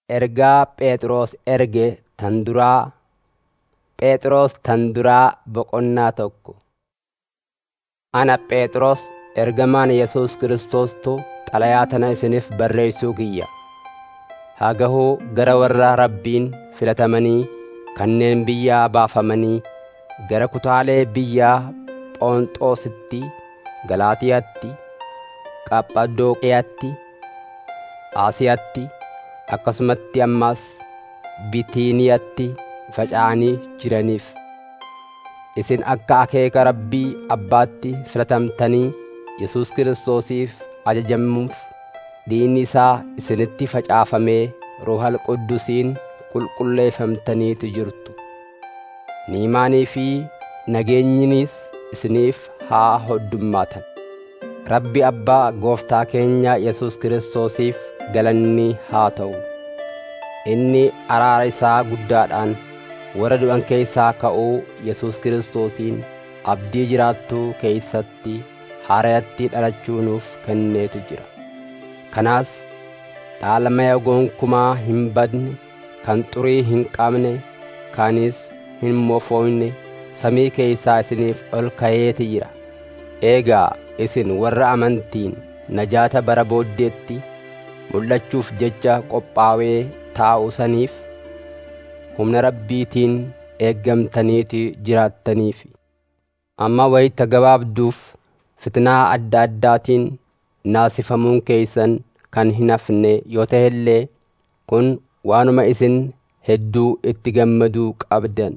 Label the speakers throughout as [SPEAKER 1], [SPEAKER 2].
[SPEAKER 1] Ergaa Phexros erge tan duraa Phexros tan duraa boqonnaa tokko. Ana Phexros ergamaan Yesuus Kiristoostu xalayaa tana isiniif barreessuu kiyya. Haa gahuu gara warra Rabbiin filatamanii kanneen biyyaa baafamanii gara kutaalee biyyaa Phonxoositti, Galaatiyaatti, Qaphadooqiyaatti, Aasiyaatti, akkasumatti ammas Bitiiniyatti faca'anii jiraniif. Isin akka akeeka Rabbii Abbaatti filatamtanii Yesuus Kiristoosiif ajajamuuf diinni isaa isinitti facaafamee Ruuhal Quddusiin qulqulleeffamtaniitu jirtu. Ni'imaanii fi nageenyinis isiniif haa hoddummaatan. Rabbi Abbaa Gooftaa keenya Yesuus Kiristoosiif galanni haa ta'u. Inni araara isaa guddaadhaan warra du'an keessaa ka'uu Yesuus Kiristoosiin abdii jiraattuu keeysatti haarayatti dhalachuu nuuf kenneetu jira. Kanaas dhaalamaya gonkumaa hin badne, kan xurii hin qabne, kanis hin mofoyne samii keeysaa isiniif ol kayeeti jira. Eegaa isin warra amantiin najaata bara booddeetti mul'achuuf jecha qophaawee taa'u saniif humna Rabbiitiin eeggamtaniiti jiraattaniifi. Amma wayita gabaabduuf fitnaa adda addaatiin naasifamuun keeysan kan hin hafne yoo ta'e illee kun waanuma isin hedduu itti gammaduu qabdan.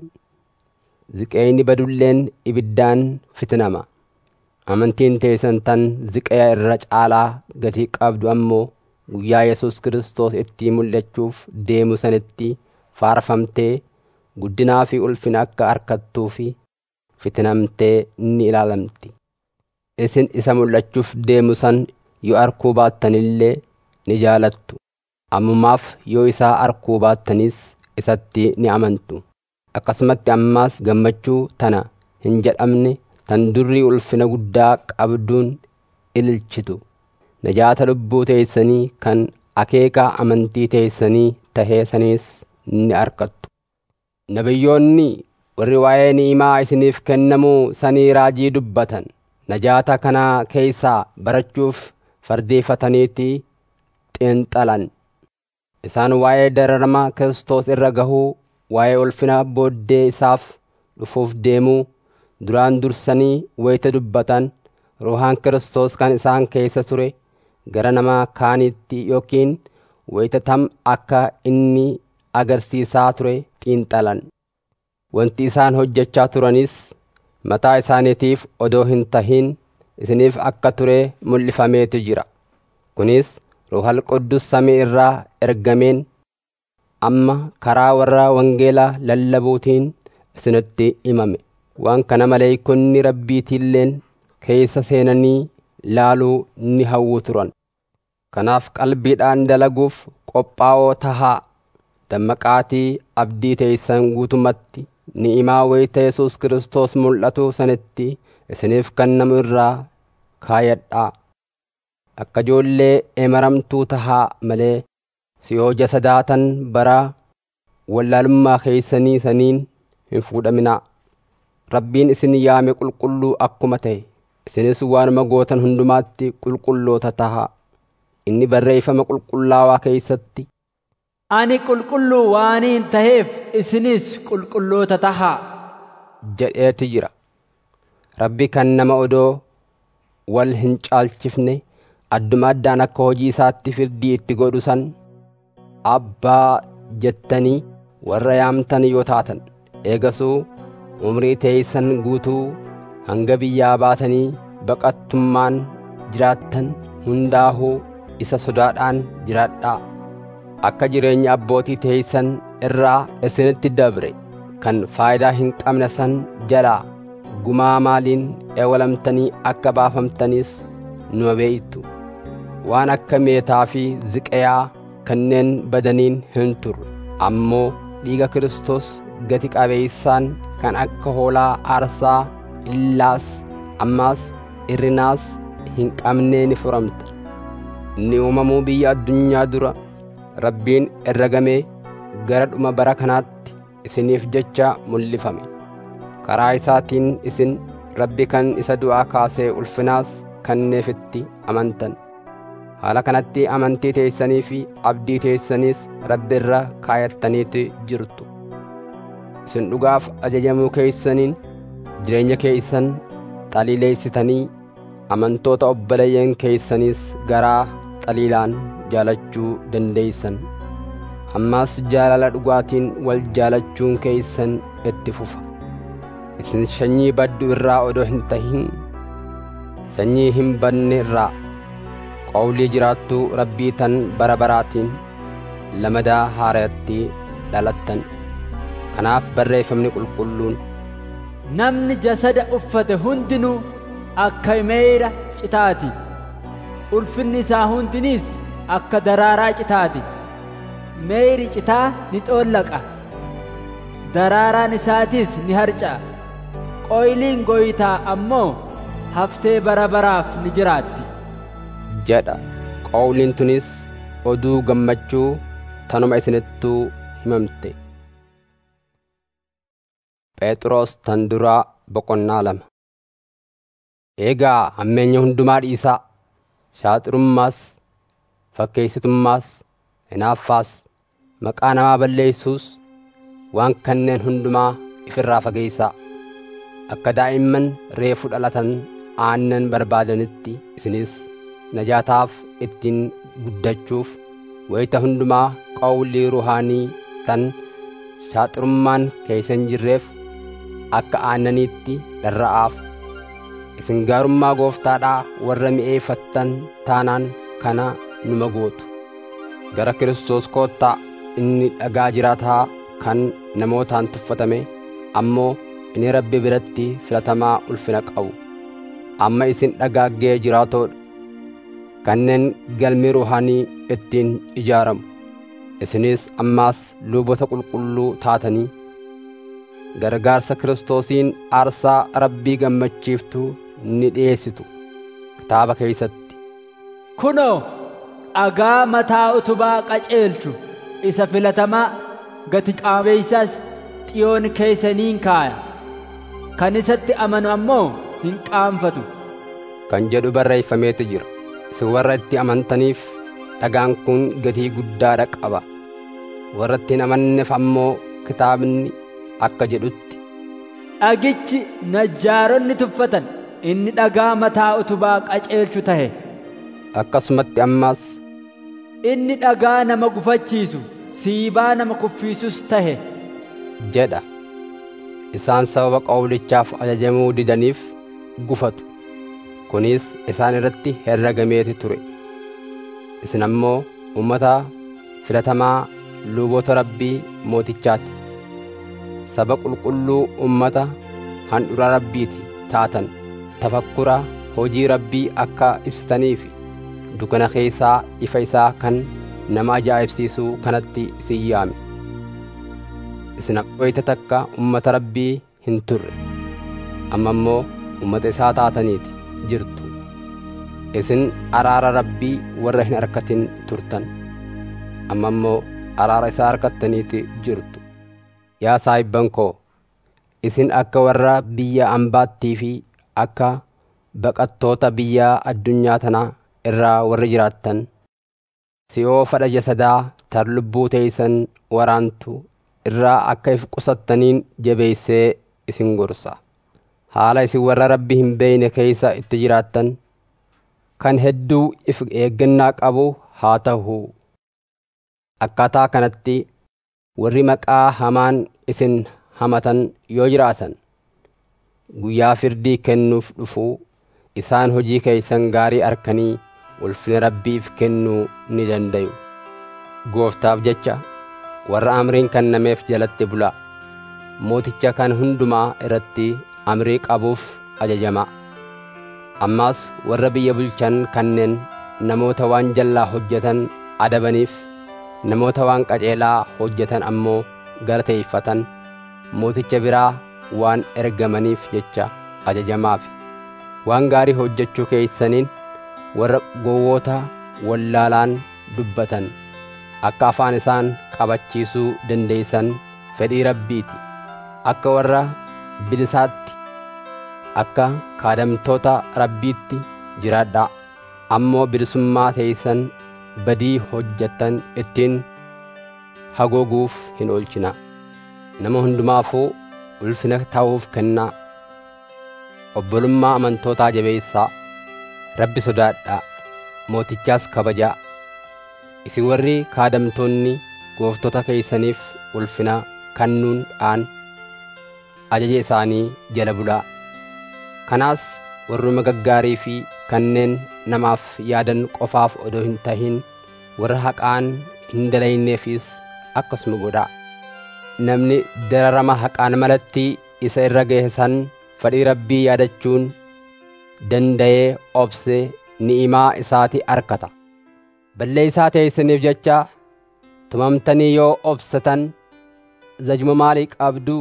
[SPEAKER 1] Ziqeyni badulleen ibiddaan fitnama. Amantiin teessan tan ziqaya irra caalaa gatii qabdu ammoo guyyaa Yesuus Kiristoos itti mul'achuuf deemu sanitti faarfamtee guddinaa fi ulfina akka harkattuu fi fitnamtee ni ilaalamti. Isin isa mul'achuuf deemu san yoo arkuu baattanillee ni jaalattu. Ammumaaf yoo isaa arkuu baattanis isatti ni amantu. Akkasumatti ammaas gammachuu tana hin jedhamne tan durri ulfina guddaa qabduun ililchitu. Najaata lubbuu teessanii kan akeeka amantii teessanii tahee saniis ni arkattu. Nabiyyoonni warri waa'ee ni'imaa isiniif kennamuu sanii raajii dubbatan. Najaata kanaa keeysaa barachuuf fardeeffataniiti xiinxalan. Isaan waa'ee dararama Kiristoos irra gahuu, waa'ee ulfina booddee isaaf dhufuuf deemuu, duraan dursanii wayita dubbatan, ruuhaan Kiristoos kan isaan keessa ture, gara nama kaanitti yookiin wayita tam akka inni agarsiisaa ture xiinxalan. Wanti isaan hojjechaa turanis mataa isaaniitiif odoo hin tahin isiniif akka ture mul'ifameetu jira. Kunis Ruuhal Quddus samii irraa ergameen amma karaa warra wangeelaa lallabuutiin isinitti himame. Waan kana maleeykonni rabbiitiilleen keessa seenanii laaluu ni hawwu turan. Kanaaf qalbiidhaan dalaguuf qophaa'oo tahaa dammaqaatii abdii teeysan guutumatti ni'imaa wayita Yesuus Kiristoos mul'atu sanitti isiniif kennamu irraa kaayadhaa. Akka ijoollee emaramtuu tahaa malee si'oo jasadaatan bara wallaalummaa keeysanii saniin hin fuudhaminaa. Rabbiin isin yaame qulqulluu akkuma ta'e isinis waanuma gootan hundumaatti qulqulloota tahaa. Inni barreeffama qulqullaawaa keeysatti
[SPEAKER 2] Ani qulqulluu waaniin taheef isinis qulqulloota tahaa.
[SPEAKER 1] jedheeti jira. Rabbi kan nama odoo wal hin caalchifne adduma addaan akka hojii isaatti firdii itti godhu san abbaa jettanii warra yaamtan yoo taatan eegasuu umrii teeysan guutuu hanga biyyaa baatanii baqattummaan jiraattan hundaahuu isa sodaadhaan jiraadhaa. Akka jireenya abbootii teeysan irraa isinitti dabre kan faayidaa hin qabne san jalaa gumaa maaliin eewalamtanii akka baafamtanis nu beeytu. Waan akka meetaa fi ziqayaa kanneen badaniin hin turre ammoo dhiiga Kiristoos gati qabeeysaan kan akka hoolaa aarsaa illaas ammaas irrinaas hin qabnee ni furamta. Inni uumamuu biyya addunyaa dura rabbiin herregamee gara dhuma bara kanaatti isiniif jecha mul'ifame karaa isaatiin isin rabbi kan isa du'aa kaasee ulfinaas kenneefitti amantan haala kanatti amantii teessanii fi abdii teessaniis rabbi irra kaayattaniitu jirtu isin dhugaaf ajajamuu keeysaniin jireenya keeysan xaliileessitanii amantoota obboleeyyan keeysaniis garaa xaliilaan jaalachuu dandeeysan ammaas jaalala dhugaatiin wal jaalachuun keeysan itti fufa isin sanyii baddu irraa odoo hin tahin sanyii hin badne irraa qawlii jiraattuu rabbii tan bara baraatiin lamadaa haarayatti dhalattan kanaaf barreeffamni qulqulluun
[SPEAKER 2] namni jasada uffate hundinuu akka meeyra citaati ulfinni isaa hundiniis akka daraaraa citaati meeyri citaa ni xoollaqa daraaraan isaatiis ni harca'a qoyliin gooytaa ammoo haftee bara baraaf ni jiraatti
[SPEAKER 1] jedha qawliin tunis oduu gammachuu tanuma isinittuu himamte phexros tan duraa boqonnaa lama eegaa hammeenya hundumaa dhiisaa shaaxirummaas fakkeessitummaas hinaaffaas maqaa namaa balleessuus waan kanneen hundumaa ifirraa fageeysaa akka daa'imman reefu dhalatan aannan barbaadanitti isinis najaataaf ittiin guddachuuf wayita hundumaa qawlii ruhaanii tan shaaxirummaan keeysan jirreef akka aannaniitti dharra'aaf isin gaarummaa gooftaadhaa warra mi'eeffattan taanaan kana numa gootu gara kiristoos koottaa inni dhagaa jiraataa kan namootaan tuffatame ammoo inni rabbi biratti filatamaa ulfina qabu amma isin dhagaaggee jiraatoodha kanneen galmi ruhaanii ittiin ijaaramu isinis ammaas luboota qulqulluu taatanii gargaarsa kiristoosiin aarsaa rabbii gammachiiftuu ni dhiyeessitu kitaaba keeysatti
[SPEAKER 2] kunoo dhagaa mataa utubaa qaceelchu isa filatamaa gati qaabeeysaas xiyoon keeysaniin kaaya kan isatti amanu ammoo hin qaanfatu
[SPEAKER 1] kan jedhu barreeffameetu jira isin warra itti amantaniif dhagaan kun gatii guddaadha qaba warra itti hin amanneef ammoo kitaabni akka jedhutti
[SPEAKER 2] dhagichi najjaaronni tuffatan inni dhagaa mataa utubaa qaceelchu tahe
[SPEAKER 1] akkasumatti ammaas
[SPEAKER 2] inni dhagaa nama gufachiisu siibaa nama kuffiisus tahe
[SPEAKER 1] jedha isaan sababa qawlichaaf ajajamuu didaniif gufatu kunis isaan irratti herragameeti ture isin ammoo ummata filatamaa luboota rabbii mootichaati saba qulqulluu ummata handhura rabbiiti taatan tafakkura hojii rabbii akka ibsitaniif dukana keessaa ifa isaa kan nama ajaa'ibsiisuu kanatti isin yaame isin wayita takka ummata rabbii hin turre amma immoo ummata isaa taataniiti jirtu isin araara rabbii warra hin arkatin turtan amma immoo araara isaa arkattaniiti jirtu yaa saahibban koo isin akka warra biyya ambaattii fi akka baqattoota biyya addunyaa tanaa irraa warri jiraattan si'oo fadha jasadaa tar lubbuu teeysan waraantu irraa akka if qusattaniin jabeeysee isin gorsa haala isin warra rabbi hin beeyne keeysa itti jiraattan kan hedduu if eeggannaa qabu haa ta'u akkaataa kanatti warri maqaa hamaan isin hamatan yoo jiraatan guyyaa firdii kennuuf dhufuu isaan hojii keeysan gaarii arkanii ulfina rabbiif kennuu ni dandayu gooftaaf jecha warra amriin kennameef jalatti bulaa mooticha kan hundumaa irratti amrii qabuuf ajajamaa ammaas warra biyya bulchan kanneen namoota waan jallaa hojjetan adabaniif namoota waan qajeelaa hojjetan ammoo galateeffatan mooticha biraa waan ergamaniif jecha ajajamaaf waan gaarii hojjechuu keeysaniin warra gowwoota wallaalaan dubbatan akka afaan isaan qabachiisuu dandeeysan fedhii rabbiiti akka warra bilisaatti akka kaadamtoota rabbiitti jiraadhaa ammoo bilisummaa teeysan badii hojjettan ittiin hagooguuf hin oolchina nama hundumaafuu ulfina ta'uuf kennaa obbolummaa amantootaa jabeessaa rabbi sodaadhaa mootichaas kabajaa isin warri kaadamtoonni gooftota keeysaniif ulfina kannuudhaan ajaja isaanii jala bulaa kanaas warruma gaggaarii fi kanneen namaaf yaadan qofaaf odoo hin tahin warra haqaan hin dalayneefis akkasuma godhaa namni dararama haqaan malatti isa irra gahe san fedhii rabbii yaadachuun danda'ee obsee ni'imaa isaati arkata balleeysaa teeysaniif jecha tumamtanii yoo obsatan zajuma maalii qabduu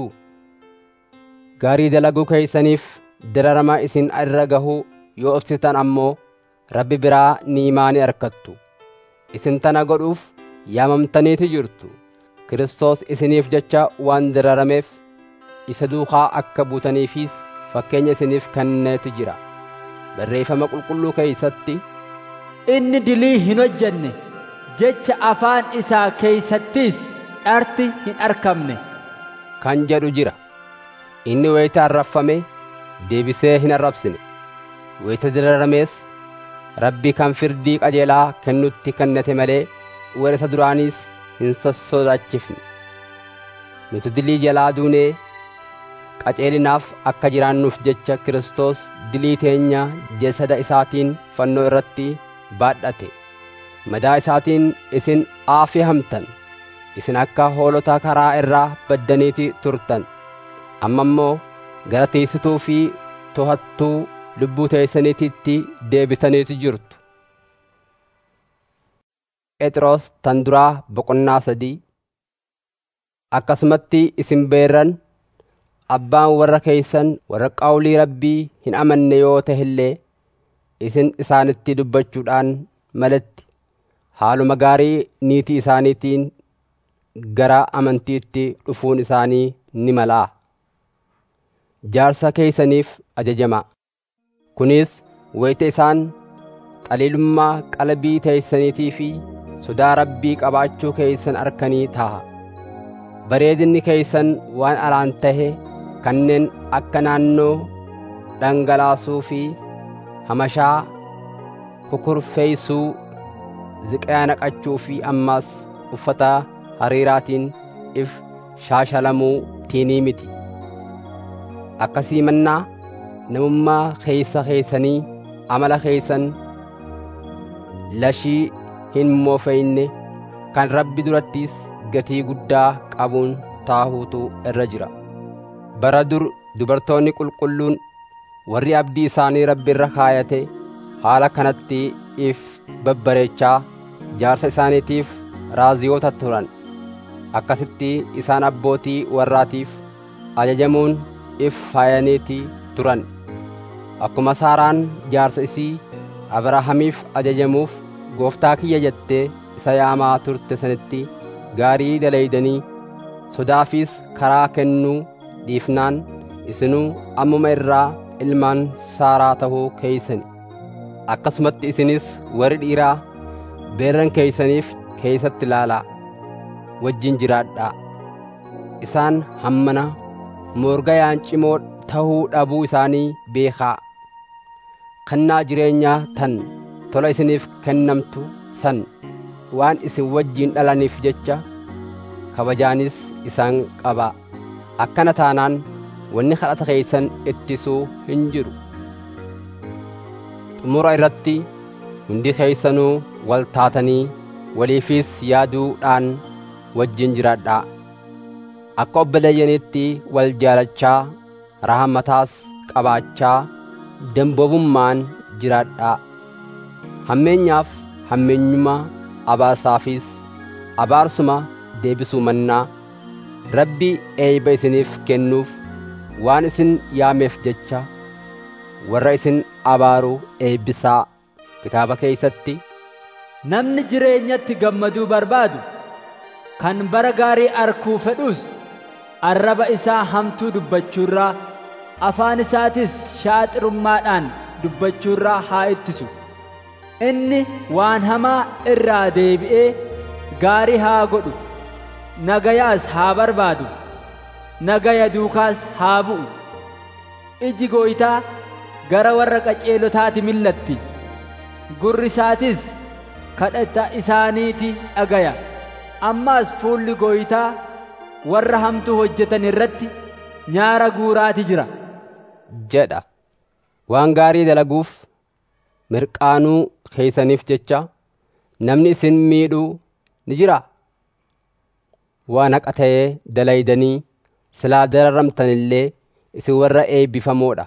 [SPEAKER 1] gaarii dalaguu keeysaniif dararama isin irra gahuu yoo obsitan ammoo rabbi biraa ni'imaa ni arkattu isin tana godhuuf yaamamtaniiti jirtu Kiristoos isiniif jecha waan dararameef isa duukaa akka buutaniifis fakkeenya isiniif kenneetu jira barreeffama qulqulluu keeysatti
[SPEAKER 2] inni dilii hin hojjenne jecha afaan isaa keeysattis dharti hin arkamne
[SPEAKER 1] kan jedhu jira inni wayita arrafame deebisee hin arrabsine wayita dararamees rabbi kan firdii qajeelaa kennutti kennate malee warra isa duraaniis hin sossodaachifne nuti dilii jalaa duunee qaceelinaaf akka jiraannuuf jecha Kiristoos dilii teenya jasada isaatiin fannoo irratti baadhate madaa isaatiin isin aafehamtan isin akka hoolota karaa irraa baddaniiti turtan amma immoo gara teessituu fi to'attuu lubbuu teessaniititti deebitaniiti jirtu Phexros tan duraa boqonnaa sadii akkasumatti isin beerran abbaan warra keeysan warra qawlii rabbii hin amanne yoo tahillee isin isaanitti dubbachuudhaan malatti haaluma gaarii niitii isaaniitiin gara amantiitti dhufuun isaanii ni malaa jaarsa keeysaniif ajajamaa kunis wayita isaan xaliilummaa qalbii teeysaniitii fi sodaa rabbii qabaachuu keeysan arkanii taha bareedinni keeysan waan alaan tahe kanneen akka naannoo dhangalaasuu fi hamashaa kukurfeeysuu ziqaa naqachuu fi ammaas uffata hariiraatiin if shaashalamuu tiinii miti akkasii mannaa namummaa keeysa keeysanii amala keeysan lashii hin moofeyne kan rabbi durattis gatii guddaa qabuun taahuutu irra jira bara dur dubartoonni qulqulluun warri abdii isaanii rabbi irra kaayate haala kanatti if babbareechaa jaarsa isaaniitiif raaziyoota turan akkasitti isaan abbootii warraatiif ajajamuun if faayaniiti turan akkuma saaraan jaarsa isii abrahaamiif ajajamuuf gooftaa kiyya jettee isa yaamaa turte sanitti gaarii dalaydanii sodaafis karaa kennuu dhiifnaan isinuu ammuma irraa ilmaan saaraa tahuu keeysani akkasumatti isinis warri dhiiraa beerran keeysaniif keeysatti ilaalaa wajjin jiraadhaa isaan hammana morgayaan cimoo tahuu dhabuu isaanii beekaa kannaa jireenyaa tan tola isiniif kennamtu san waan isin wajjiin dhalaniif jecha kabajaanis isaan qabaa akkana taanaan wanni kadhata keeysan ittisuu hin jiru xumura irratti hundi keeysanuu wal taatanii waliifis yaaduudhaan wajjin jiraadhaa akka obboleeyyaniitti wal jaalachaa rahamataas qabaachaa damboobummaan jiraadhaa hammeenyaaf hammeenyuma abaarsaafis abaarsuma deebisuu mannaa rabbi eeyba isiniif kennuuf waan isin yaameef jecha warra isin abaaru eebbisaa kitaaba keeysatti
[SPEAKER 2] namni jireenyatti gammaduu barbaadu kan bara gaarii arkuu fedhus arraba isaa hamtuu dubbachuurraa afaan isaatis shaaxirummaadhaan dubbachuurraa haa ittisu inni waan hamaa irraa deebi'ee gaarii haa godhu nagayaas haa barbaadu nagaya duukaas haa bu'u iji gooytaa gara warra qaceelotaati millatti gurri isaatis kadhata isaaniiti dhagaya ammaas fuulli gooytaa warra hamtuu hojjetan irratti nyaara guuraati jira
[SPEAKER 1] jedha waan gaarii dalaguuf mirqaanuu keeysaniif jecha namni isin miidhuu ni jira waan haqa ta'ee dalaydanii silaa dararamtan illee isin warra eebbifamoodha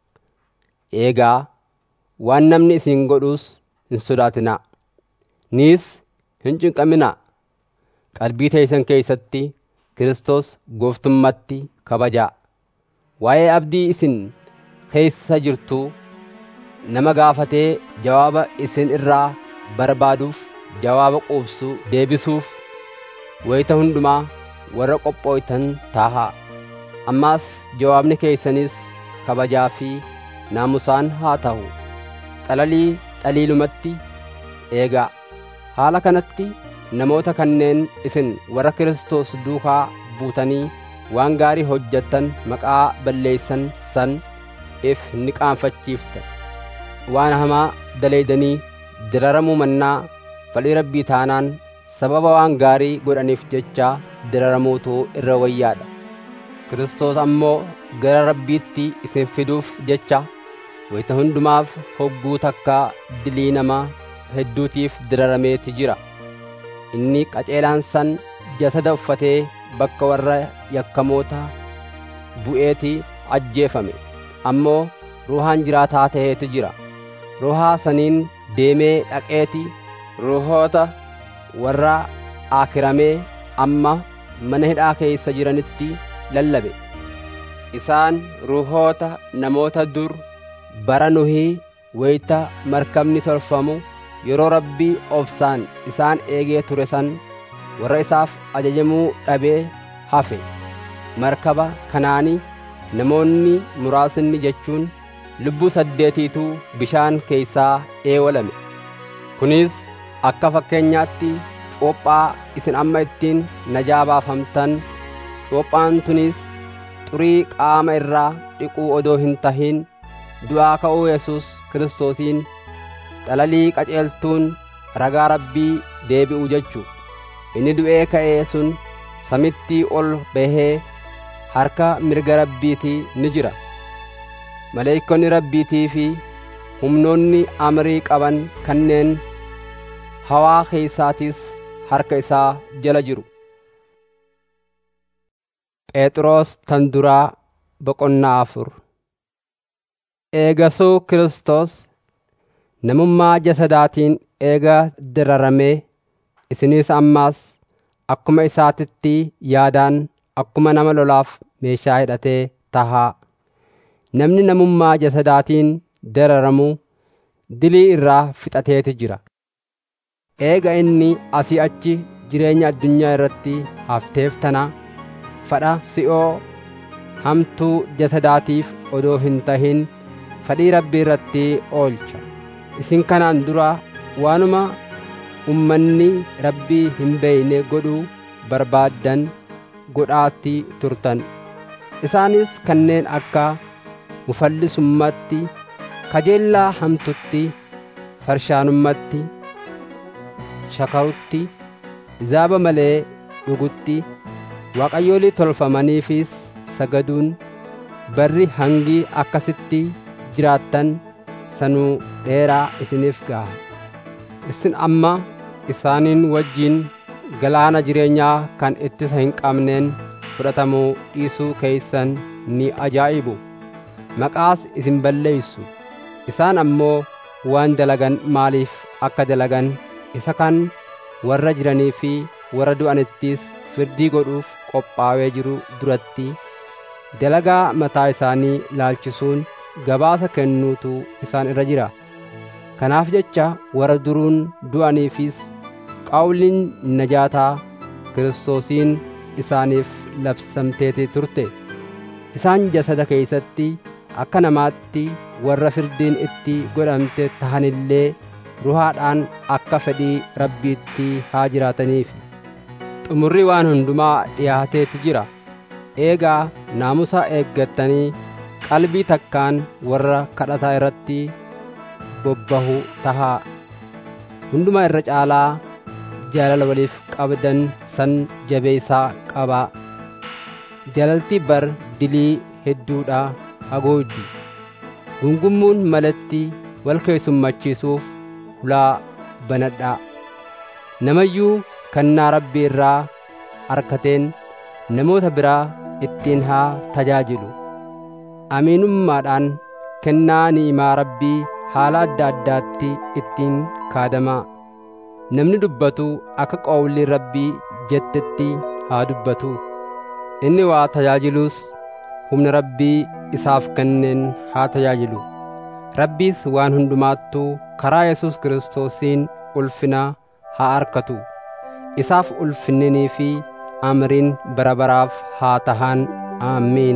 [SPEAKER 1] eegaa waan namni isin godhuus hin sodaatinaa niis hin cinqaminaa qalbii teeysan keeysatti Kiristoos gooftummatti kabajaa waa'ee abdii isin keessa jirtuu nama gaafatee jawaaba isin irraa barbaaduuf jawaaba quubsuu deebisuuf wayita hundumaa warra qophooytan taahaa ammaas jawaabni keeysanis kabajaa fi naamusaan haa ta'u xalalii xaliilumatti eegaa haala kanatti namoota kanneen isin warra Kiristoos duukaa buutanii waan gaarii hojjettan maqaa balleeysan san if ni qaanfachiifta waan hamaa daleeydanii diraramuu mannaa fedhii rabbii taanaan sababa waan gaarii godhaniif jecha diraramuutu irra wayyaadha Kiristoos ammoo gara rabbiitti isin fiduuf jecha wayita hundumaaf hogguu takkaa dilii namaa hedduutiif dirarameeti jira inni qaceelaan san jasada uffatee bakka warra yakkamoota bu'eeti ajjeefame ammoo ruuhaan jiraataa ta'eeti jira ruuhaa saniin deemee dhaqeeti ruuhoota warra aakiramee amma mana hidhaa keeysa jiranitti lallabe isaan ruuhoota namoota dur bara nuhii wayita markabni tolfamu yeroo rabbii obsaan isaan eegee ture san warra isaaf ajajamuu dhabee hafe markaba kanaani namoonni muraasni jechuun lubbuu saddeetiitu bishaan keeysaa eewalame kunis akka fakkeenyaatti cuuphaa isin amma ittiin najaa baafamtan cuuphaan tunis xurii qaama irraa dhiquu odoo hin tahin du'aa ka'uu yesus kiristoosiin xalalii qaceeltuun ragaa rabbii deebi'u jechuu inni du'ee ka'ee sun samitti ol bahee harka mirga rabbiitii ni jira maleeykonni rabbiitii fi humnoonni amrii qaban kanneen hawaa keeysaatis harka isaa jala jiru phexros tan duraa boqonnaa afur eegasuu Kiristoos namummaa jasadaatiin eega diraramee isinis ammaas akkuma isaatitti yaadaan akkuma nama lolaaf meeshaa hidhatee tahaa namni namummaa jasadaatiin dararamu dilii irraa fixateeti jira eega inni asii achi jireenya addunyaa irratti hafteef tana fadha si'oo hamtuu jasadaatiif odoo hin tahin fadhii rabbii irratti oolcha isin kanaan dura waanuma ummanni rabbii hin beeyne godhuu barbaaddan godhaatti turtan isaanis kanneen akka mufallisummatti kajeellaa hamtutti farshaanummaatti shakarutti zaaba malee dhugutti waaqayyoolii tolfamaniifis sagaduun barri hangii akkasitti jiraattan sanuu dheeraa isiniif ga'a isin amma isaaniin wajjiin galaana jireenyaa kan ittisa hin qabneen fudhatamuu dhiisuu keeysan ni ajaa'ibu maqaas isin balleeysu isaan ammoo waan dalagan maaliif akka dalagan isa kan warra jiranii fi warra du'anittis firdii godhuuf qophaawee jiru duratti dalagaa mataa isaanii laalchisuun gabaasa kennuutu isaan irra jira kanaaf jecha warra duruun du'aniifis qawliin najaataa kiristoosiin isaaniif labsamteeti turte isaan jasada keeysatti akka namaatti warra firdiin itti godhamte tahanillee ruhaadhaan akka fedhii rabbiitti haa jiraataniif xumurri waan hundumaa dhiyaateeti jira eegaa naamusa eeggattanii qalbii takkaan warra kadhataa irratti bobbahu tahaa hundumaa irra caalaa jaalala waliif qabdan san jabeeysaa qabaa jaalalti bar dilii hedduudha hagooddi gungummuun malatti wal keessummachiisuuf hulaa banadhaa namayyuu kannaa rabbii irraa arkateen namoota biraa ittiin haa tajaajilu amiinummaadhaan kennaa ni'imaa rabbii haala adda addaatti ittiin kaadamaa namni dubbatu akka qawlii rabbii jettetti haa dubbatu inni waa tajaajiluus humna rabbii isaaf kenneen haa tajaajilu rabbiis waan hundumaattuu karaa yesus kiristoosiin ulfina haa arkatu isaaf ulfinninii fi amriin bara baraaf haa tahaan aamiin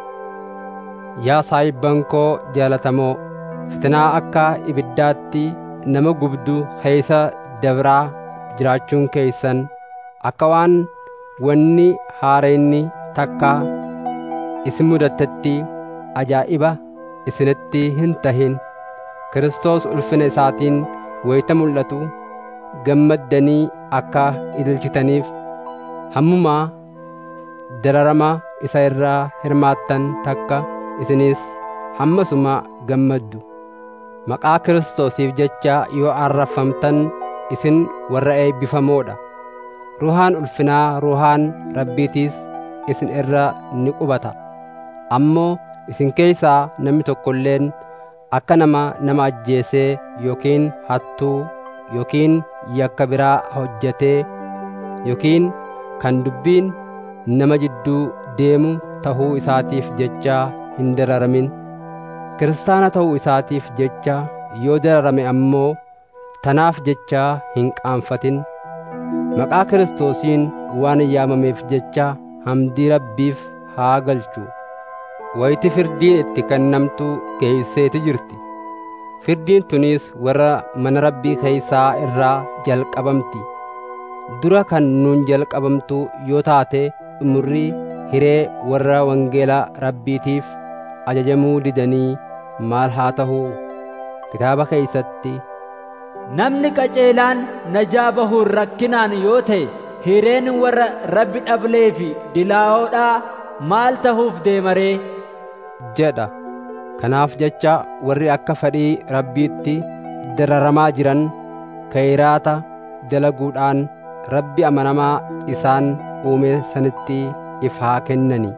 [SPEAKER 1] yaa saayibban koo jaalatamoo fitinaa akka ibiddaatti nama gubdu keeysa dabraa jiraachuun keeysan akka waan wanni haareenni takka isin mudatetti ajaa'iba isinitti hin tahin Kiristoos ulfina isaatiin wayita mul'atu gammaddanii akka ililchitaniif hammumaa dararama isa irraa hirmaattan takka isinis hammasuma gammaddu maqaa Kiristoosiif jecha yoo arrafamtan isin warra eebbifamoodha ruhaan ulfinaa ruhaan rabbiitiis isin irra ni qubata ammoo isin keeysaa namni tokko illeen akka nama nama ajjeesee yookiin hattuu yookiin yakka biraa hojjetee yookiin kan dubbiin nama jidduu deemu tahuu isaatiif jecha hin dararamin kiristaana ta'uu isaatiif jecha yoo dararame ammoo tanaaf jecha hin qaanfatin maqaa kiristoosiin waan yaamameef jecha hamdii rabbiif haa galchu wayti firdiin itti kennamtu geeyseeti jirti firdiin tunis warra mana rabbii keeysaa irraa jalqabamti dura kan nuun jalqabamtu yoo taate xumurri hiree warra wangeela rabbiitiif ajajamuu didanii maal haa ta'u kitaaba keeysatti
[SPEAKER 2] namni qaceelaan najaa bahuun rakkinaan yoo ta'e hireen warra rabbi dhablee fi dilaawoodhaa maal tahuuf deemaree
[SPEAKER 1] jedha kanaaf jecha warri akka fedhii rabbiitti dararamaa jiran kayraata dalaguudhaan rabbi amanamaa isaan uume sanitti if haa kennani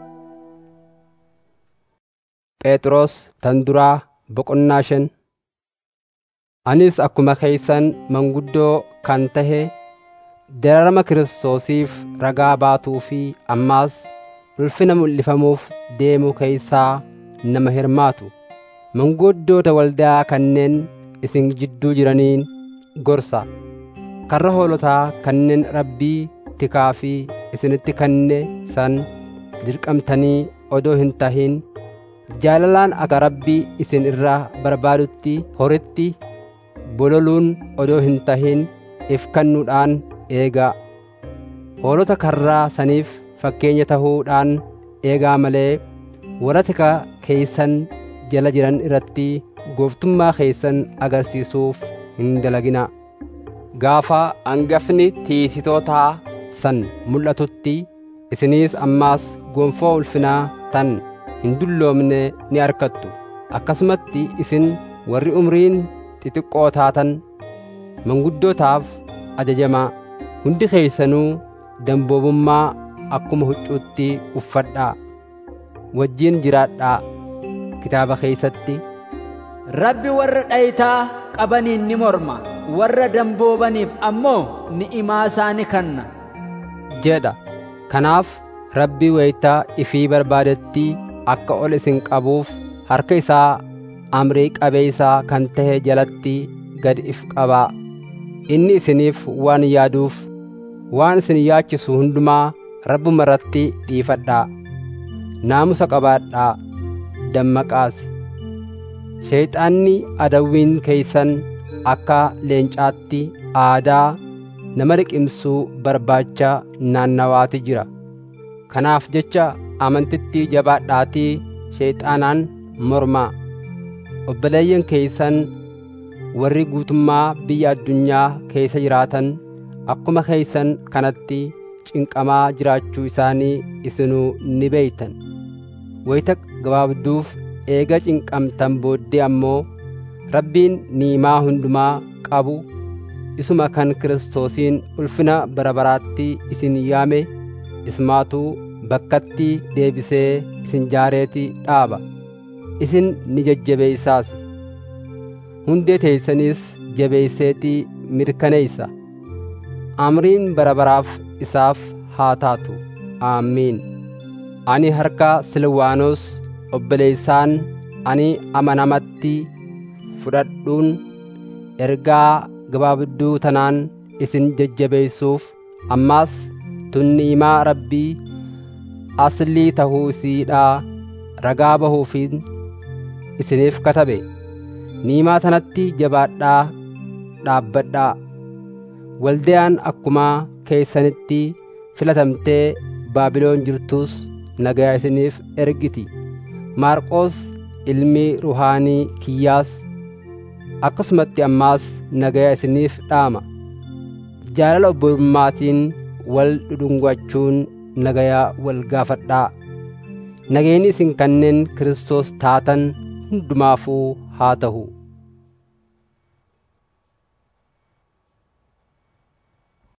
[SPEAKER 1] phexros tan duraa boqonnaa shan anis akkuma keeysan manguddoo kan tahe dararama kiristoosiif ragaa baatuu fi ammaas ulfina mul'ifamuuf deemu keeysaa nama hirmaatu manguddoota waldaa kanneen isin jidduu jiraniin gorsa karra hoolotaa kanneen rabbii tikaa fi isinitti kanne san dirqamtanii odoo hin tahin jaalalaan akka rabbii isin irraa barbaadutti horitti bololuun odoo hin tahin if kannuudhaan eegaa hoolota karraa saniif fakkeenya tahuudhaan eegaa malee warra tika keeysan jala jiran irratti gooftummaa keeysan agarsiisuuf hin dalagina gaafa angafni tiisitootaa san mul'atutti isiniis ammaas gonfoo ulfinaa tan hin dulloomne ni arkattu akkasumatti isin warri umriin xixiqqoo taatan manguddootaaf ajajamaa hundi keeysanuu damboobummaa akkuma huccuutti uffadhaa wajjiin jiraadhaa kitaaba keeysatti
[SPEAKER 2] rabbi warra dhayitaa qabaniin ni morma warra damboobaniif ammoo ni'imaa isaani kanna
[SPEAKER 1] jedha kanaaf rabbi wayitaa ifii barbaadetti akka ol isin qabuuf harka isaa amrii qabeeysaa kan tahe jalatti gad if qabaa inni isiniif waan yaaduuf waan isin yaachisu hundumaa rabbuma irratti dhiifadhaa naamusa qabaadhaa dammaqaas sheeyxaanni adawwiin keeysan akka leencaatti aadaa nama liqimsuu barbaacha naannawaati jira kanaaf jecha amantitti jabaadhaatii sheeyxaanaan mormaa obboleeyyan keeysan warri guutummaa biyya addunyaa keessa jiraatan akkuma keeysan kanatti cinqamaa jiraachuu isaanii isinuu ni beeytan wayita gabaabduuf eega cinqamtan booddee ammoo rabbiin niimaa hundumaa qabu isuma kan kiristoosiin ulfina bara baraatti isin yaame ismaatuu bakkatti deebisee isin jaareeti dhaaba isin ni jajjabeeysaas hundee teeysanis jabeeyseetii mirkaneeysa amriin bara baraaf isaaf haa taatu aamiin ani harka silwaanos obboleeysaan ani amanamatti fudhadhuun ergaa gabaabduu tanaan isin jajjabeeysuuf ammaas tunniimaa rabbii aslii tahuu isiidhaa ragaa bahuufiin isiniif katabe niimaa tanatti jabaadhaa dhaabbadhaa waldayaan akkuma keeysanitti filatamtee baabiloon jirtus nagayaa isiniif ergiti maarqoos ilmi ruhaanii kiyyaas akkasumatti ammaas nagayaa isiniif dhaama jaalala obbolummaatiin wal dhudhungachuun nagayaa wal gaafadhaa nageenyi isin kanneen Kiristoos taatan hundumaafuu haa ta'u